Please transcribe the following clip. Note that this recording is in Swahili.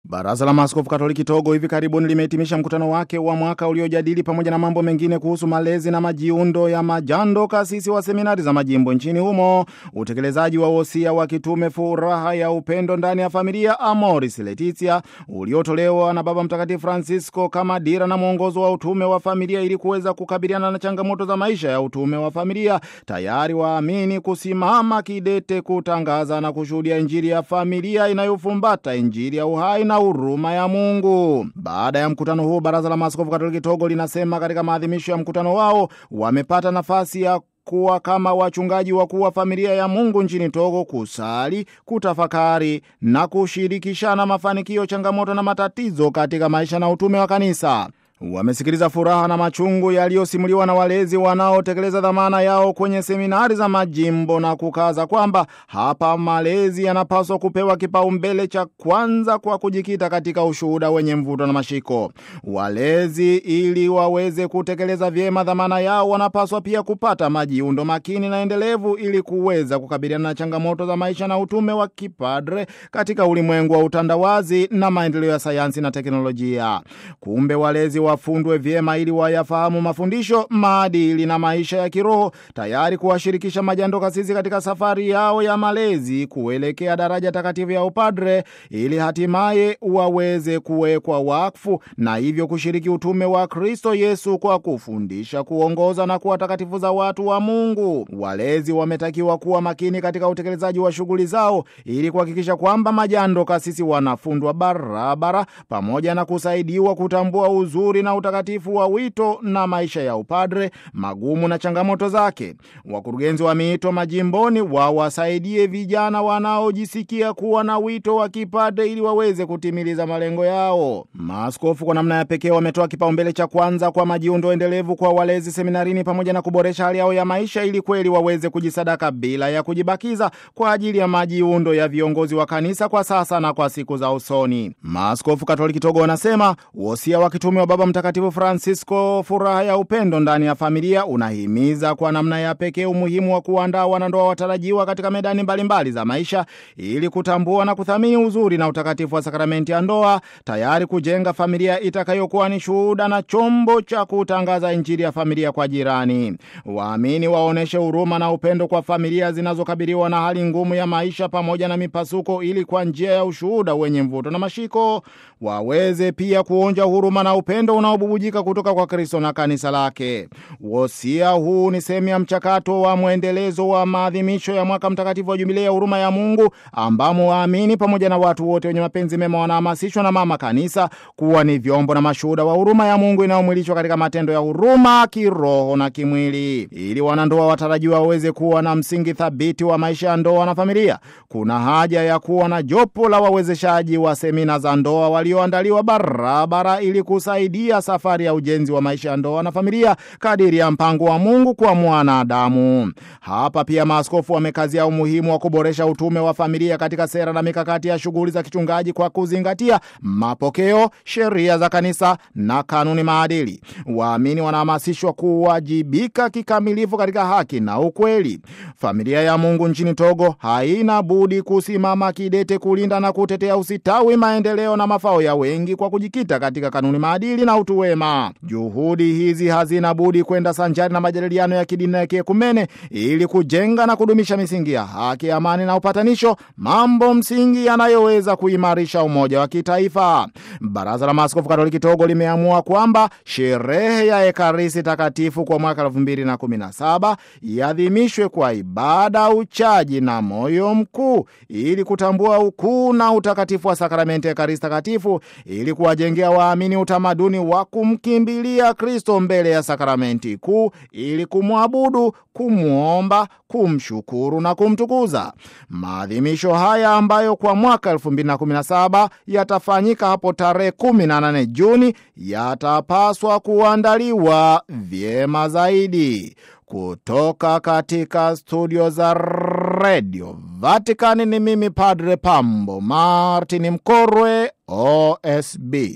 Baraza la Maaskofu Katoliki Togo hivi karibuni limehitimisha mkutano wake wa mwaka uliojadili pamoja na mambo mengine kuhusu malezi na majiundo ya majando kasisi wa seminari za majimbo nchini humo, utekelezaji wa wosia wa kitume furaha ya upendo ndani ya familia Amoris Laetitia uliotolewa na Baba Mtakatifu Francisco kama dira na mwongozo wa utume wa familia ili kuweza kukabiliana na changamoto za maisha ya utume wa familia, tayari waamini kusimama kidete kutangaza na kushuhudia Injili ya familia inayofumbata Injili ya uhai na huruma ya Mungu. Baada ya mkutano huu, Baraza la Maaskofu Katoliki Togo linasema katika maadhimisho ya mkutano wao wamepata nafasi ya kuwa kama wachungaji wakuu wa familia ya Mungu nchini Togo, kusali, kutafakari na kushirikishana mafanikio, changamoto na matatizo katika maisha na utume wa kanisa. Wamesikiliza furaha na machungu yaliyosimuliwa na walezi wanaotekeleza dhamana yao kwenye seminari za majimbo na kukaza kwamba hapa malezi yanapaswa kupewa kipaumbele cha kwanza kwa kujikita katika ushuhuda wenye mvuto na mashiko. Walezi ili waweze kutekeleza vyema dhamana yao wanapaswa pia kupata majiundo makini na endelevu ili kuweza kukabiliana na changamoto za maisha na utume wa kipadre katika ulimwengu wa utandawazi na maendeleo ya sayansi na teknolojia. Kumbe walezi wafundwe vyema ili wayafahamu mafundisho, maadili na maisha ya kiroho, tayari kuwashirikisha majando kasisi katika safari yao ya malezi kuelekea daraja takatifu ya upadre, ili hatimaye waweze kuwekwa wakfu na hivyo kushiriki utume wa Kristo Yesu kwa kufundisha, kuongoza na kuwa takatifu za watu wa Mungu. Walezi wametakiwa kuwa makini katika utekelezaji wa shughuli zao ili kuhakikisha kwamba majando kasisi wanafundwa barabara, pamoja na kusaidiwa kutambua uzuri na utakatifu wa wito na maisha ya upadre, magumu na changamoto zake. Wakurugenzi wa miito majimboni wawasaidie vijana wanaojisikia kuwa na wito wa kipadre ili waweze kutimiliza malengo yao. Maaskofu kwa namna ya pekee wametoa kipaumbele cha kwanza kwa majiundo endelevu kwa walezi seminarini, pamoja na kuboresha hali yao ya maisha ili kweli waweze kujisadaka bila ya kujibakiza kwa ajili ya majiundo ya viongozi wa kanisa kwa sasa na kwa siku za usoni. Maaskofu Katoliki Togo wanasema wosia wa kitume wa Baba Mtakatifu Francisco, furaha ya upendo ndani ya familia, unahimiza kwa namna ya pekee umuhimu wa kuandaa wanandoa watarajiwa katika medani mbalimbali mbali za maisha ili kutambua na kuthamini uzuri na utakatifu wa sakramenti ya ndoa, tayari kujenga familia itakayokuwa ni shuhuda na chombo cha kutangaza Injili ya familia kwa jirani. Waamini waoneshe huruma na upendo kwa familia zinazokabiliwa na hali ngumu ya maisha pamoja na mipasuko, ili kwa njia ya ushuhuda wenye mvuto na mashiko waweze pia kuonja huruma na upendo unaobubujika kutoka kwa Kristo na kanisa lake. Wosia huu ni sehemu ya mchakato wa mwendelezo wa maadhimisho ya mwaka mtakatifu wa Jubilei ya huruma ya Mungu, ambamo waamini pamoja na watu wote wenye mapenzi mema wanahamasishwa na mama kanisa kuwa ni vyombo na mashuhuda wa huruma ya Mungu inayomwilishwa katika matendo ya huruma kiroho na kimwili. Ili wanandoa watarajiwa waweze kuwa na msingi thabiti wa maisha ya ndoa na familia, kuna haja ya kuwa na jopo la wawezeshaji wa semina za ndoa walioandaliwa barabara ili kusaidia safari ya ujenzi wa maisha ya ndoa na familia kadiri ya mpango wa Mungu kwa mwanadamu. Hapa pia maaskofu wamekazia umuhimu wa kuboresha utume wa familia katika sera na mikakati ya shughuli za kichungaji kwa kuzingatia mapokeo, sheria za kanisa na kanuni maadili. Waamini wanahamasishwa kuwajibika kikamilifu katika haki na ukweli. Familia ya Mungu nchini Togo haina budi kusimama kidete kulinda na kutetea usitawi, maendeleo na mafao ya wengi kwa kujikita katika kanuni maadili na utu wema. Juhudi hizi hazina budi kwenda sanjari na majadiliano ya kidini na kiekumene ili kujenga na kudumisha misingi ya haki, amani na upatanisho, mambo msingi yanayoweza kuimarisha umoja wa kitaifa. Baraza la Maaskofu Katoliki Togo limeamua kwamba sherehe ya Ekaristi Takatifu kwa mwaka 2017 iadhimishwe kwa ibada, uchaji na moyo mkuu ili kutambua ukuu na utakatifu wa sakramenti ya Ekaristi Takatifu ili kuwajengea waamini utamaduni wa kumkimbilia Kristo mbele ya sakramenti kuu ili kumwabudu, kumwomba, kumshukuru na kumtukuza. Maadhimisho haya ambayo kwa mwaka 2017 yatafanyika hapo tarehe 18 Juni yatapaswa kuandaliwa vyema zaidi. Kutoka katika studio za redio Vatikani ni mimi Padre Pambo Martin Mkorwe, OSB.